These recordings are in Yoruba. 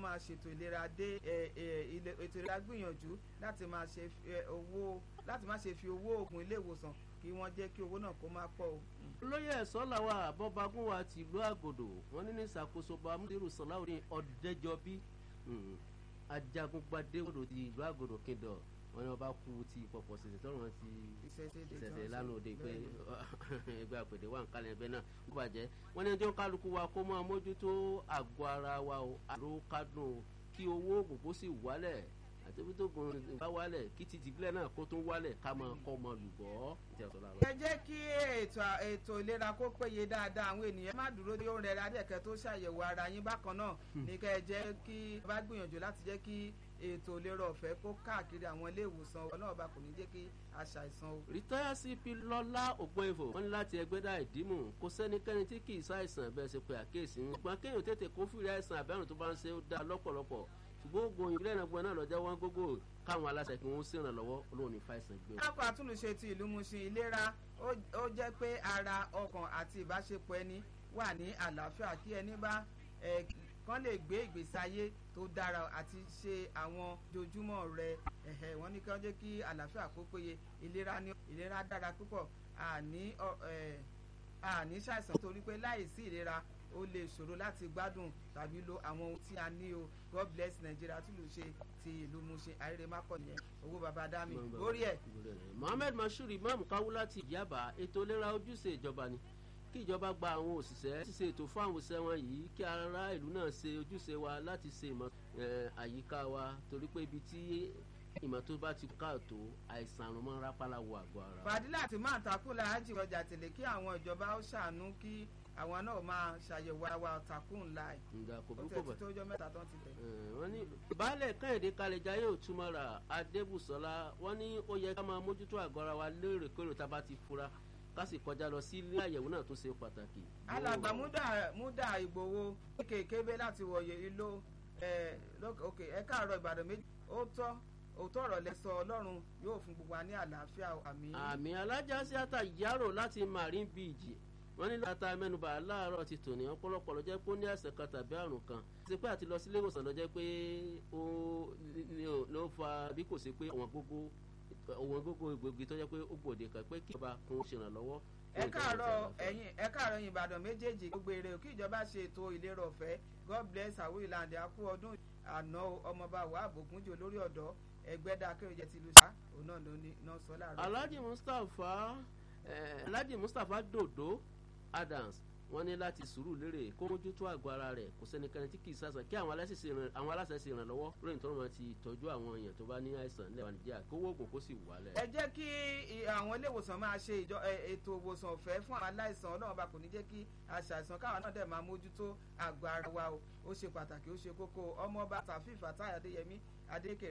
máa ṣètò ìlera dé ètò ìlera gbìyànjú láti máa ṣe owó láti máa ṣe fi owó oògùn ilé ìwòsàn kí wọ́n jẹ́ kí owó náà kó máa pọ̀ o. olóyè ẹ̀sọ́ làwọn àbọ̀bagún wa ti ìlú àgòdò wọn ní ní ìṣàkóso bàmúdérù sọláwùdí ọ̀dẹ́jọbí ajagunpadé odò ti ìlú àgòdò kíndọ̀ wọn ni wọn bá kú ti pọ̀pọ̀ ṣẹ̀ṣẹ̀ tọ́rọ̀ wọn ti ṣẹ̀ṣẹ̀ lánàá òde pé ẹgbẹ́ àpèdè wà ń kálẹ̀ ẹgbẹ́ náà ó bàjẹ́ wọn ní ẹjọ́ kálukú wa kó máa mójútó àgọ́ ara wa o àrò kádùn kí owó oògùn kó sì wálẹ̀ àti ibi tó gun bá wálẹ̀ kí títí bílẹ̀ náà kó tún wálẹ̀ ká máa kọ́ ọmọ lùbọ́. ẹ jẹ́ kí ètò ìlera kó péye dáadáa àwọn ènìyàn má dúró tí ó ń rẹra adẹ́kẹ́ tó ṣàyẹ̀wò ara yín bákan náà ní kẹ́ ẹ jẹ́ kí bá gbìyànjú láti jẹ́ kí ètò ìlera ọ̀fẹ́ kó káàkiri àwọn ilé ìwòsàn ọ̀nà ọba kò ní jẹ́ kí a ṣàìsàn o. rìtáyà cp lọ́lá ògbóǹfò wọ́n ní láti ẹgbẹ́dá ìdímù kò sẹ́nikẹ́ni tí kì í ṣàìsàn bẹ́ẹ̀ ṣe pé àkéèsí ń gbọ́n kéèyàn tètè kó fìrí àìsàn àbẹ́rùn tó bá ń ṣe ó dá lọ́pọ̀lọpọ̀ ṣùgbọ́n oògùn ìbílẹ̀ náà gbọ́n náà lọ́jọ́ wọn gógó káwọn aláṣẹ kí wọ́n ṣèrànlọ́wọ́ olóhùn ní fàìsàn gbé. káàkó àtúnṣe ti ìlú Mushin ìlera ó jẹ́ pé ara ọkàn àti ìbáṣepọ̀ ẹni wà ní àlàáfíà kí ẹni bá kán lè gbé ìgbésí ayé tó dára àti ṣe àwọn dojúmọ́ rẹ̀ ẹ̀hẹ̀ wọ́n ní kí wọ́n jẹ́ kí àlàáfíà kó péye ìlera ní ìlera dára púpọ̀ àní àní ṣàìsàn torí pé láìsí ìlera ó lè ṣòro láti gbádùn tàbí lo àwọn ohun tí a ní o god bless nigeria tí ló ṣe ti ìlú Mushin àríre mákọ nìyẹn owó baba dami lórí ẹ. mohammed mashood imam kawu láti yaba ètò ìlera ojúṣe ìjọba ni kí ìjọba gba àwọn òṣìṣẹ́ ṣíṣe ètò fún àwọn òṣìṣẹ́ wọn yìí kí ará ìlú náà ṣe ojúṣe wa láti ṣe ìmọ̀ àyíká wa torí pé ibi tí ìmọ̀ tó bá ti káàtó àìsàn àrùn máa ń rápálá wọ àgọ́ ara. fàdílà àti máa takùn láàájì ọjà tẹ́lẹ̀ kí àwọn ìjọba ó ṣàánú kí àwọn náà máa ṣàyẹ̀wò àwa takùn láì. ǹgbà kò ó burúkú tẹ̀ bọ̀. tí tó jọ mẹ́ta tán ti tẹ̀. wọ́n ní baálẹ̀ kẹ́hìndé kalẹ̀já yóò túmọ̀ ra adébùsọ́lá wọ́n ní ó yẹ ká máa mójútó àgọ́ ara wa lóòrèkóòrè tá a bá ti fura ká sì kọjá lọ sí ilé àyẹ̀wò náà tó ṣe pàtàkì. alàgbà múdà múdà ìgbòho kékeré láti wọ̀yẹ ìlú òkè ẹ káàárọ̀ ìbàdàn méjì ó tọ́ òótọ́ ọ̀rọ̀ lẹ́sọ ọlọ́run yóò fún gbogbo wa ní àlàáfíà àmì. àmì alájà sí ata yàrá láti marine beach wọ́n ní láta mẹ́nubà láàárọ̀ ti tòní ọ̀pọ̀lọpọ̀ ló jẹ́ pé ó ní àìsàn kan tàbí àrùn kan ṣe pé àti lọ sílé ìwòsàn ló jẹ́ pé ó ló fa bí kò sí pé àwọn gbogbo àwọn gbogbo ìgbògi tó jẹ́ pé ó gbòde kan pé kí ìjọba kún ṣèrànlọ́wọ́. ẹ káàárọ̀ ẹ̀yin ẹ káàárọ̀ ẹ̀yin ìbàdàn méjèèjì gbogbo èrè kí ìjọba ṣe ètò ìlera ọ̀fẹ́ god bless àwọn ìlànà àkú ọdún àná ọmọọba wà bògúnjì olórí ọ̀dọ́ ẹgbẹ́dá akérèjẹ ti lu sá òun náà ló ní náà sọ láàárọ̀. alhaji mustapha eh, alhaji mustapha dodo adams wọ́n ní láti sùúrù lérè kó mójútó àgọ́ ara rẹ̀ kò sẹ́nikẹ́ni tí kì í sàṣà kí àwọn aláṣẹ ṣe ìràn- àwọn aláṣẹ ṣe ìrànlọ́wọ́ lóyún tó wọn ti tọ́jú àwọn èèyàn tó bá ní àìsàn lẹ́wọ̀n nàìjíríà kó wọ́ọ̀gùn kó sì wálẹ̀. ẹ jẹ́ kí i- àwọn ilé ìwòsàn máa ṣe ìjọ- ẹ, ètò ìwòsàn ọ̀fẹ́ fún àwọn aláìsàn ọlọ́run bá kò ní jẹ́ kí aṣàìsàn káwọn náà dẹ̀ máa mójútó àgọ́ ara wa o ó ṣe pàtàkì ó ṣe kókó ọmọọba tàfíì fatai adéyẹmí adéke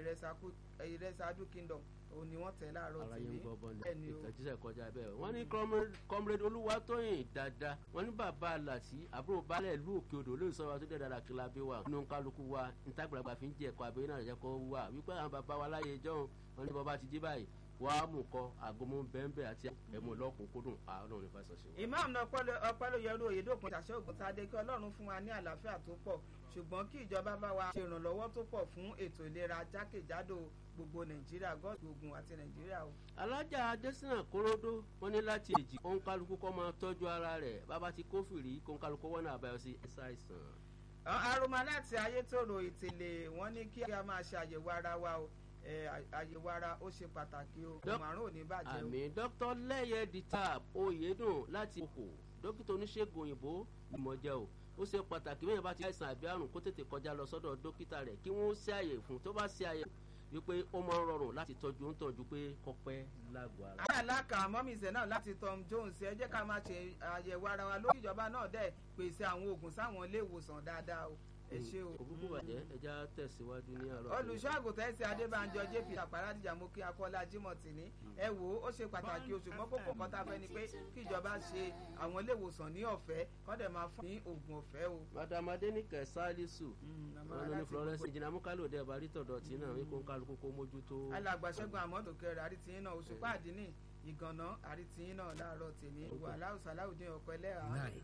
ìrẹsàdú kingdom òun ni wọ́n tẹ̀ láàárọ̀ aráyé ń tìní gbọ́ bọ́ọ̀lù bẹ́ẹ̀ ni o. ìtàjíṣẹ́ kọjá bẹ́ẹ̀ wọ́n ní comrade- comrade olúwatóyìn dáadáa wọ́n ní bàbá àlàtì àbúrò baálẹ̀ ìlú òkè odò olóyè sọ́wọ́ tó dẹ̀ dára kí la bí wa nínú kálukú wa nítàgbàlagbà fi ń jẹ́ ẹ̀kọ́ abẹ́rẹ́ náà jẹ́ kó wà wípé àwọn bàbá wa láyé ẹjọ́ wọn ní bàbá ti jí báyìí wàá mú kọ àgọmọ bẹ́ẹ̀nbẹ́ àti ẹ̀mú lọ́kùnkúndùn àárọ̀ ní fásitì ṣe. imam náà ọpẹ́lóyẹrú oyèdókun ṣàṣẹ ògùntàdé kí ọlọ́run fún wa ní àlàáfíà tó pọ̀ ṣùgbọ́n kí ìjọba bá wa ṣe ìrànlọ́wọ́ tó pọ̀ fún ètò ìlera jákèjádò gbogbo nàìjíríà gọ́ọ̀dù ogun àti nàìjíríà o. alájà adésínà kóródó wọn ní láti èjì kó ń kálukú kọ́ máa tọ́jú ara rẹ̀ bàbá ti kófìrí kó ń kálukú wọ́n náà àbáyọ sí ẹ̀sà àìsàn. aroma láti ayétòrò ìtìlẹ̀ wọ́n ní kí a máa ṣe àyẹ̀wò ara wa o ẹ, à- àyẹ̀wò ara ó ṣe pàtàkì o Dọ́k- màrún ò ní bàjẹ́ o. àmì dr lẹ́yẹ dìtàb oyèdùn láti okò dókítà oníṣègùn òyìnbó ìmọ̀jẹ́ o ó ṣe pàtàkì bẹ́ẹ̀ bá ti àìsàn àbí àrùn kó tètè kọjá lọ sọ́dọ̀ dókítà rẹ̀ kí wọ́n ṣe àyè fún tó bá ṣe àyè wípé ó máa ń rọrùn láti tọ́jú ń tọ́jú pé kọ́pẹ́ lágọ̀ọ́ ara. aláàlákà mọ́mísẹ̀ náà láti tom jones ẹ jẹ́ ká máa ṣe àyẹ̀wò ara wa lórí ìjọba náà dẹ̀ pèsè àwọn oògùn sáwọn ilé ìwòsàn dáadáa o ẹ ṣe o. òkúkú bàjẹ́ ẹja tẹ̀síwájú ní àárọ̀. olùṣọ́ àgùntàn ẹ̀sìn adébánjọ jp àpárá dìjà mú kí akọ́lá jimoh tì ní ẹ wò ó ó ṣe pàtàkì o ṣùgbọ́n kókó kan tá a fẹ́ ni pé kí ìjọba ṣe àwọn ilé ìwòsàn ní ọ̀fẹ́ kọ́ dẹ̀ máa fún ní oògùn ọ̀fẹ́ o. madam adenike salisu àmọ́ wọn ní láti florence gbogbo- ìjìnà mukalo dẹ bá rí tọ̀dọ̀ tí náà wípé ń kálukú kó mójútó. alàgbàṣẹ́gun àmọ́dù kẹrẹ àrítìyín náà òṣùpá àdínní ìgànnà àrítìyín náà láàárọ̀ tèmi wà láwùsà láwùjọ ọkọ ẹlẹ́ra